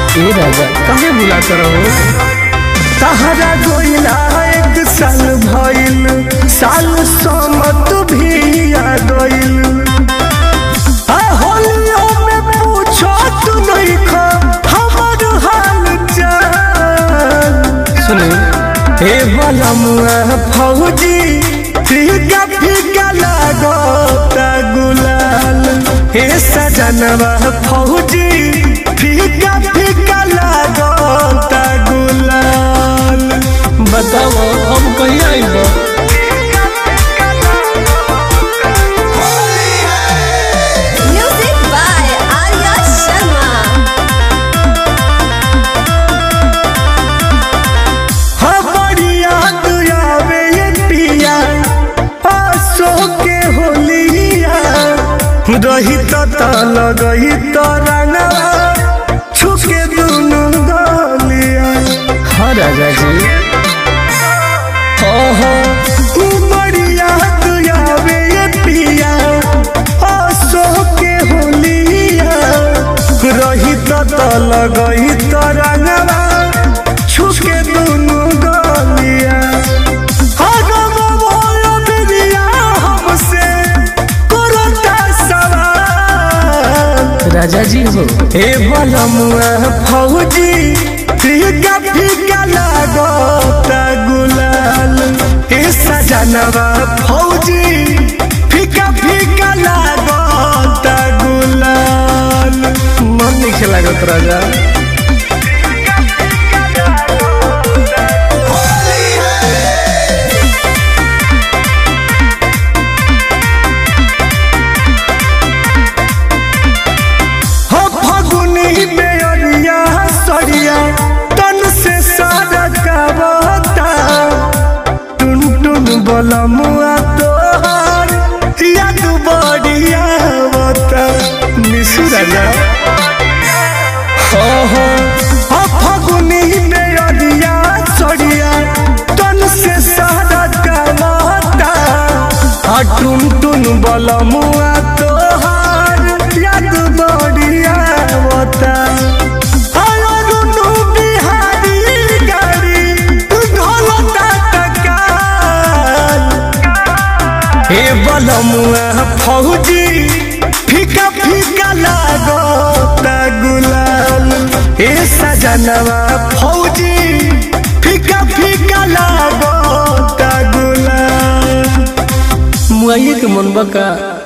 ए राजा काहे बुलाता रहो तहरा गोइला एक साल भइल साल समत भी आ गइल आ होलियो में पूछो तू नहीं खा हमर हाल चाल सुने हे बलमुआ फौजी फीका फीका लागता गुलाल हे सजनवा फौजी फीका फीका लागता गुलाल बताओ हम कहीं आइब Music by Arya Sharma. हमारिया दुआवे ये पिया आसो के होलिया रही तो लगही तो रंगवा छुके दुनु गलिया हाँ राजा जी ओहो उमरिया दुआवे ये पिया आसो के होलिया रही तो लगही तो रंगवा छुके दुनु गलिया राजा जी हो हे बलमुआ फौजी फीका फीका लागता गुलाल हे सजनवा फौजी फीका फीका लागता गुलाल मन नहीं लागत राजा हो फगुनी बेअरिया सरिया तन से सारा कावता टुन टुन बलमुआ तोहार याद बढ़िया बता निशु राजा ओहो हो फगुनी बेअरिया सरिया तन से सारा कावता आ टुन टुन बलमुआ तोहार याद बढ़िया बता आयो दुनु बिहारी गाड़ी ढोलता तकाल हे बलमुआ फौजी फीका फीका लागता गुलाल हे सजनवा फौजी फीका फीका लागता गुलाल मुआइए के मन बका